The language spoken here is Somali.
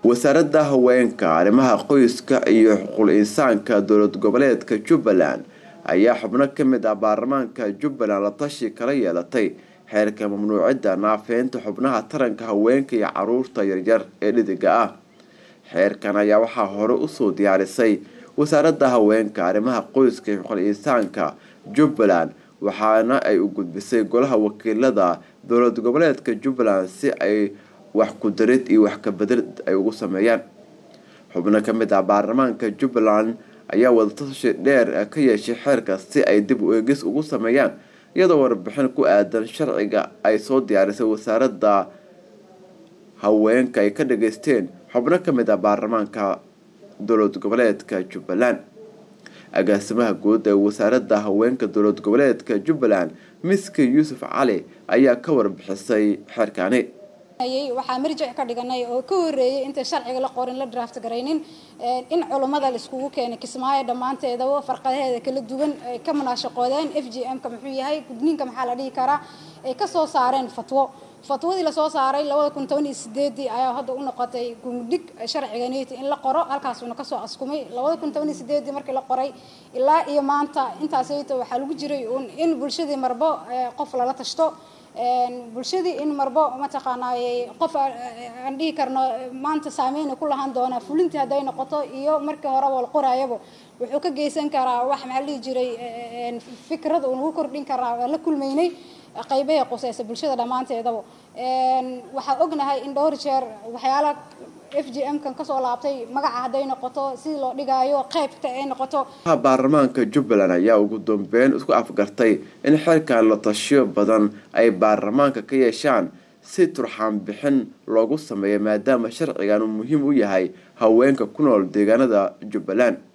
wasaaradda haweenka arrimaha qoyska iyo xuquuq insaanka dowlad goboleedka jubbaland ayaa xubno ka mid ah baarlamaanka jubbaland la tashi kala yeelatay xeerka mamnuucidda naafeynta xubnaha taranka haweenka iyo caruurta yaryar ee dhidiga ah xeerkan ayaa waxaa hore usoo diyaarisay wasaaradda haweenka arrimaha qoyska iyo xuquuq insaanka jubbaland waxaana ay u gudbisay golaha wakiilada dowlad goboleedka jubbaland si ay wax ku darid iyo wax kabedel ay ugu sameeyaan xubno ka mid ah baarlamaanka jubbaland ayaa wadatashi dheer ka yeeshay xeerka si ay dib u eegis ugu sameeyaan iyadoo warbixin ku aadan sharciga ay soo diyaarisay wasaaradda haweenka ay ka dhageysteen xubno ka mid ah baarlamaanka dowlad goboleedka jubbaland agaasimaha guud ee wasaaradda haweenka dowlad goboleedka jubbaland miski yuusuf cali ayaa ka warbixisay xeerkaani waxaa marjic ka dhiganay oo ka horeeyay inta sharciga la qorin la draft garaynin in culummada la iskugu keenay kismaayo dhammaanteedaba farqadaheeda kala duwan ay ka munaashaqoodeen f g m ka muxuu yahay gudniinka maxaa la dhihi karaa ay kasoo saareen fatwo fatwadii lasoo saaray labada kun toban iyo sideedii ayaa hadda u noqotay gumudhig sharciga neti in la qoro halkaasuuna kasoo askumay labada kun toban iyo sideedii markii la qoray ilaa iyo maanta intaasayto waxaa lagu jiray un in bulshadii marbo qof lala tashto bulshadii in marbo mataqaanaaye qof aan dhihi karno maanta saameyna ku lahaan doonaa fulintii hadday noqoto iyo markii horeba la qoraayaba wuxuu ka geysan karaa wax maxaa la dhihi jiray fikrada uu nagu kordhin karaa waa la kulmaynay qaybaha quseysa bulshada dhammaanteedaba waxaa ognahay in dhowr jeer waxyaala f g m kan kasoo laabtay magaca hadday noqoto sidii loo dhigaayo qeybta ay noqoto baarlamaanka jubbaland ayaa ugu dambeyn isku afgartay in xeerkan la tashiyo badan ay baarlamaanka ka yeeshaan si turxaan bixin loogu sameeyo maadaama sharcigan uu muhiim u yahay haweenka ku nool deegaanada jubbaland